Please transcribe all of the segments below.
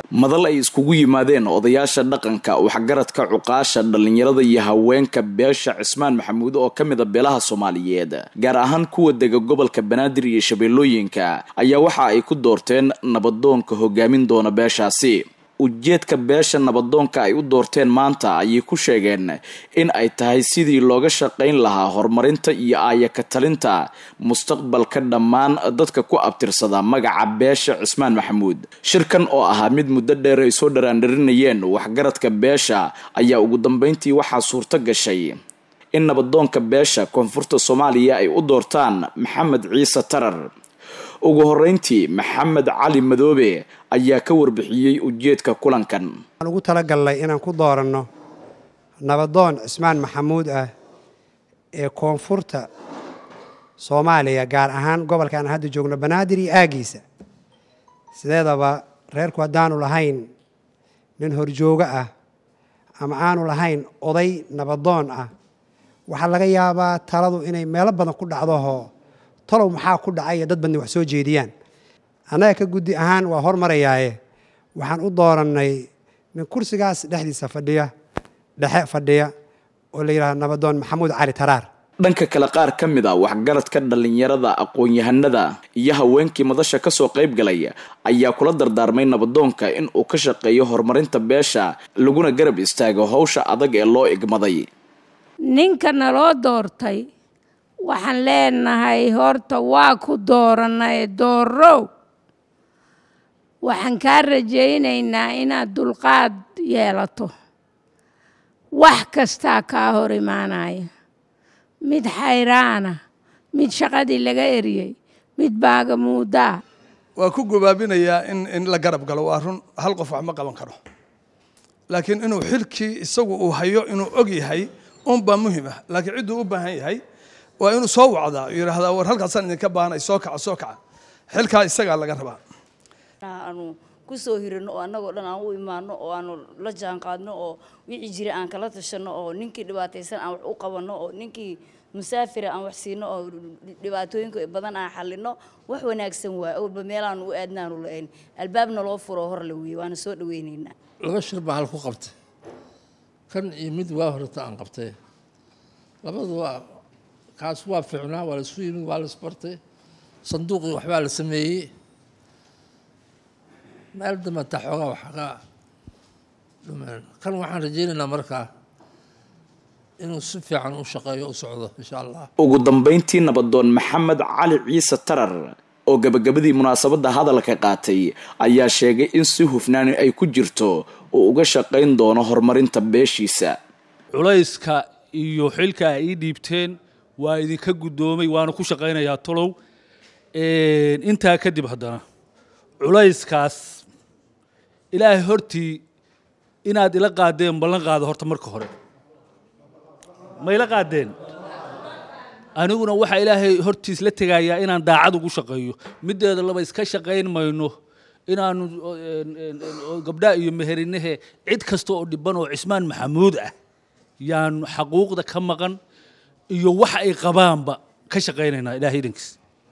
madal ay iskugu yimaadeen odayaasha dhaqanka waxgaradka cuqaasha dhallinyarada iyo haweenka beesha cismaan maxamuud oo ka mid a beelaha soomaaliyeed gaar ahaan kuwa dega gobolka banaadir iyo shabeellooyinka ayaa waxa ay ku doorteen nabadoonka hogaamin doona beeshaasi ujeedka beesha nabadoonka ay u doorteen maanta ayay ku sheegeen in ay tahay sidii looga shaqayn lahaa horumarinta iyo aayaka talinta mustaqbalka dhammaan dadka ku abtirsada magaca beesha cismaan maxamuud shirkan oo ahaa mid muddo dheer ay soo dharaandharinayeen waxgaradka beesha ayaa ugu dambeyntii waxaa suurto gashay in nabadoonka beesha koonfurta soomaaliya ay u doortaan maxamed ciise tarar ugu horeyntii maxamed cali madoobe ayaa ka warbixiyey ujeedka kulankan waxaan ugu talagalnay inaan ku dooranno nabadoon cismaan maxamuud ah ee koonfurta soomaaliya gaar ahaan gobolka aan hadda joogno banaadir iyo aagiisa sideedaba reerku haddaanu lahayn nin horjoogo ah ama aanu lahayn oday nabadoon ah waxaa laga yaabaa taladu inay meelo badan ku dhacdohoo talow maxaa ku dhacay dad badni wax soo jeediyaan annaga ka guddi ahaan waa hormarayaaye waxaan u doorannay nin kursigaas dhexdiisa fadhiya dhexe fadhiya oo la yidhahdo nabadoon maxamuud cali taraar dhanka kale qaar ka mid a waxgaradka dhallinyarada aqoon-yahanada iyo haweenkii madasha kasoo qayb galay ayaa kula dardaarmay nabadoonka in uu ka shaqeeyo horumarinta beesha laguna garab istaago howsha adag ee loo igmaday ninka naloo doortay waxaan leenahay horta waa ku doorannay doorow waxaan kaa rajaynaynaa inaad dulqaad yeelato wax kastaa kaa hor imaanaya mid xayraana mid shaqadii laga eriyey mid baagamuudaa waa ku gobaabinayaa in in la garab galo waa run hal qof wax ma qaban karo laakiin inuu xilkii isagu uu hayo inuu og yahay unbaa muhim ah laakiin cidduu u baahan yahay waa inuu soo wacdaa yidhaahdaa war halkaasaan idinka baahanay soo kaca soo kaca xilkaa isagaa laga rabaa aanu kusoo hirino oo annagoo dhan aan u imaano oo aanu la jaan qaadno oo wixii jira aan kala tashanno oo ninkii dhibaataysan aan wax u qabanno oo ninkii musaafira aan wax siino oo dhibaatooyinka badan aan xallino wax wanaagsan waay walba meelaanu u aadnaanu la-ayn albaabna loo furo hor la weeye waana soo dhaweynaynaa laba shir baa hal ku qabtay kan iyo mid waa horeta aan qabtay labadu waa kaas waa ficnaa waa laisu yimid waa laisbartay sanduuqii waxbaa la sameeyey meel dambata xoogaa wax ka dhumeen kan waxaan rajaynaynaa markaa inuu si fiican u shaqeeyo u socdo insha allah ugu dambeyntii nabadoon maxamed cali ciise tarar oo gabagabadii munaasabadda hadalka qaatay ayaa sheegay in si hufnaani ay ku jirto uu uga shaqayn doono horumarinta beeshiisa culayska iyo xilka ay ii dhiibteen waa idinka guddoomay waana ku shaqaynayaa tolow intaa kadib haddana culayskaas ilaahay hortii inaad ila qaadeen ballan qaado horta marka hore ma ila qaadeen aniguna waxaa ilaahay hortiis la tegayaa inaan daacad ugu shaqeeyo mideeda laba iska shaqayn mayno inaanu gabdhaa iyo meherinahe cid kasta oo dhiban oo cismaan maxamuud ah yaanu xaquuqda ka maqan iyo wax ay qabaanba ka shaqaynaynaa ilahay idankiis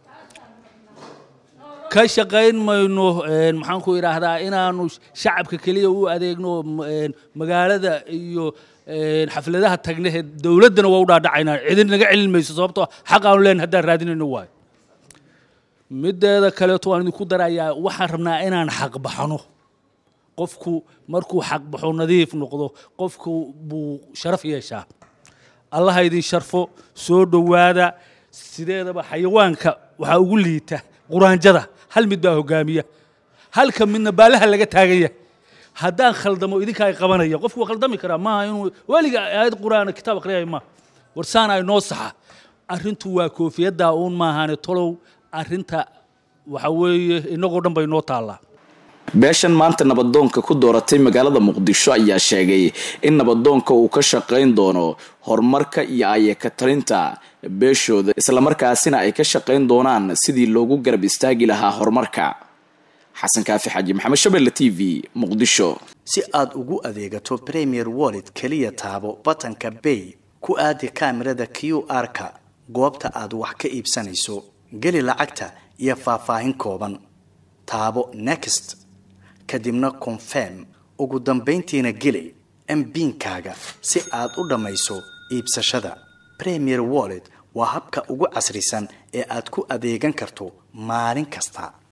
ka shaqayn mayno maxaan ku idhaahdaa inaanu shacabka keliya u adeegno magaalada iyo xafladaha tagnehe dowladdana waa u dhaadhacaynaa cidin naga celin mayso sababtoo xaq aanu leen haddaan raadinayno waayo mideeda kaleeto waan idinku darayaa waxaan rabnaa inaan xaq baxno qofku markuu xaq baxo nadiif noqdo qofku buu sharaf yeeshaa allaha idin sharfo soo dhowaada sideedaba xayawaanka waxaa ugu liita quraanjada hal mid baa hogaamiya halka midna baalaha laga taaganya haddaan khaldamo idinka ay qabanaya qofku waa khaldami karaa maaha inuu weliga aayad qur-aan kitaab akhriyaya maaha warsaan ay noo saxa arrintu waa koofiyaddaa uun maahane tolow arrinta waxa weeye inagoo dhan bay noo taallaa beeshan maanta nabadoonka ku dooratay magaalada muqdisho ayaa sheegay in nabadoonka uu ka shaqayn doono horumarka iyo ayaka talinta beeshooda islamarkaasina ay ka shaqayn doonaan sidii loogu garab istaagi lahaa horumarka xasan kaafi xaaji maxamed shabelle t v muqdisho si aad ugu adeegato premier wallet keliya taabo batanka bay ku aadi kaamirada q r-ka goobta aad wax ka iibsanayso geli lacagta iyo faahfaahin kooban taabo next kadibna confirm ugu dambayntiina geli mbiinkaaga si aad u dhammayso iibsashada premier wallet waa habka ugu casrisan ee aad ku adeegan karto maalin kasta